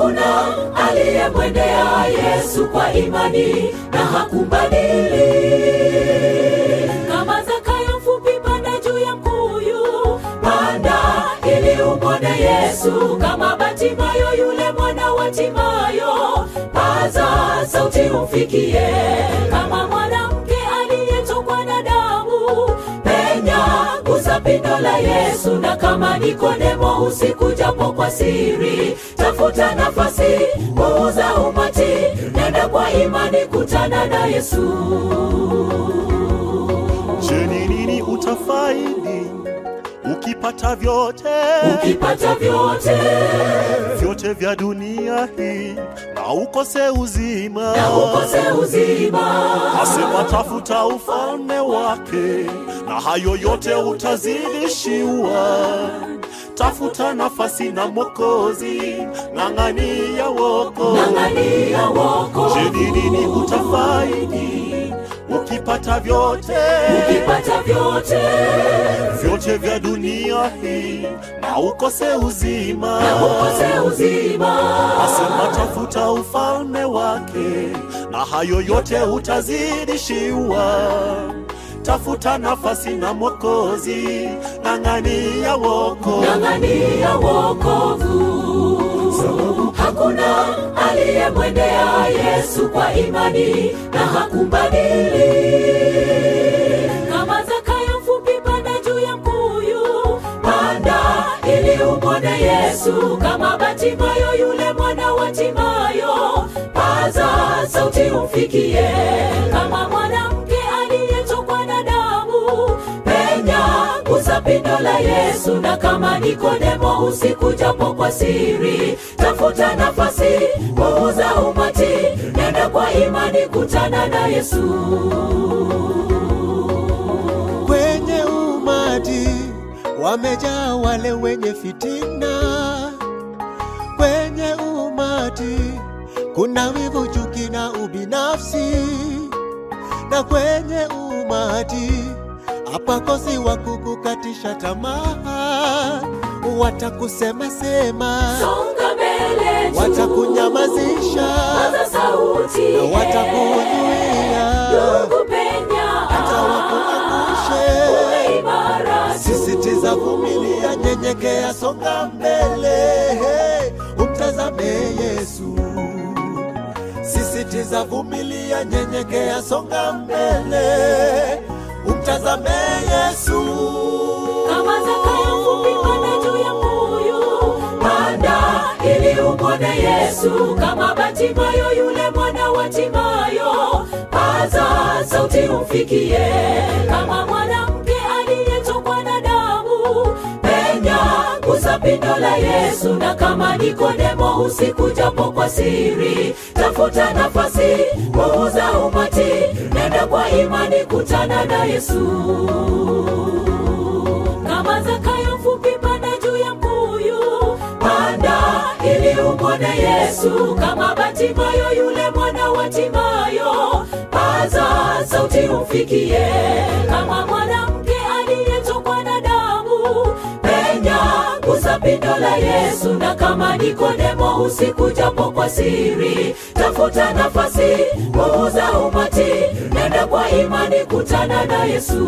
hakuna aliyemwendea Yesu kwa imani na hakumbadili. Kama Zakayo mfupi, panda juu ya mkuyu, panda ili umwone Yesu. Kama Batimayo yule mwana wa Timayo, paza sauti umfikie. Kama mwanamke aliyetokwa na damu, penya gusa pindo la Yesu. Na kama Nikodemo usiku, japo kwa siri, tafuta nafasi, puuza umati, nenda kwa imani, kutana na Yesu. Je, ni nini utafaidi ukipata vyote Ukipata vyote vyote vya dunia hii na ukose uzima? na ukose uzima, Asema tafuta ufalme wake na hayo yote utazidishiwa. Tafuta nafasi na Mwokozi, ng'ang'ania woko. ng'ang'ania wokovu. Je, ni nini utafaidi ukipata vyote Ukipata vyote vyote vya dunia hii na ukose uzima? na ukose uzima, Asema tafuta ufalme wake na hayo yote utazidishiwa. Tafuta nafasi na Mwokozi, ng'ang'ania woko. ng'ang'ania wokovu. Sababu hakuna aliyemwendea Yesu kwa imani na hakumbadili. Kama Zakayo mfupi, panda juu ya mkuyu, panda ili umwone Yesu. Kama Batimayo yule mwana wa Timayo, paza sauti umfikie. Kama mwanamke aliyetokwa na damu, penya gusa pindo la Yesu. Na kama Nikodemo usiku, japo kwa siri, tafuta nafasi, puuza umati, nenda kwa imani, kutana na Yesu. kwenye umati wamejaa wale wenye fitina. Kwenye umati kuna wivu, chuki na ubinafsi, na kwenye umati hapakosi wa kukukatisha tamaa, watakusema sema, Songa mbele juu, watakunyamazisha paza sauti, na watakuzuia ndugu penya, hata wakuangushe. uwe imara tu. Sisitiza, vumilia, nyenyekea, songa mbele, hey, umtazame Yesu. Sisitiza, vumilia, nyenyekea, songa mbele, umtazame Yesu. Kama Zakayo mfupi, panda juu ya mkuyu, panda ili umwone Yesu. Kama Batimayo yule mwana wa Timayo, paza sauti umfikie. Kama mwanamke aliyetokwa na damu, penya gusa pindo la Yesu. Na kama Nikodemo usiku, japo kwa siri, tafuta nafasi, puuza umati, nenda kwa imani, kutana na Yesu kama Zakayo mfupi, panda juu ya mkuyu, panda ili umwone Yesu. Kama Batimayo yule mwana wa Timayo, paza sauti umfikie. Kama mwanamke aliyetokwa na damu, penya gusa pindo la Yesu. Na kama Nikodemo usiku, japo kwa siri, tafuta nafasi, puuza umati, nenda kwa imani, kutana na Yesu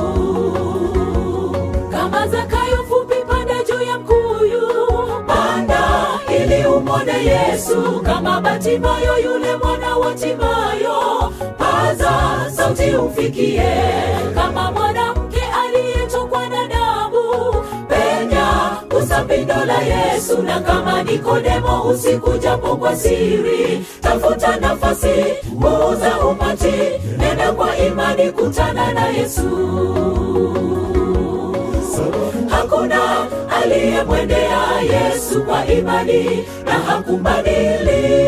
kama Zakayo mfupi, panda juu ya mkuyu, panda ili umwone Yesu. Kama Batimayo yule mwana wa Timayo, paza sauti umfikie. Kama mwanamke aliyetokwa na damu, penya gusa pindo la Yesu. Na kama Nikodemo usiku, japo kwa siri, tafuta nafasi, puuza umati, nenda kwa imani, kutana na Yesu hakuna aliyemwendea Yesu kwa imani na hakumbadili.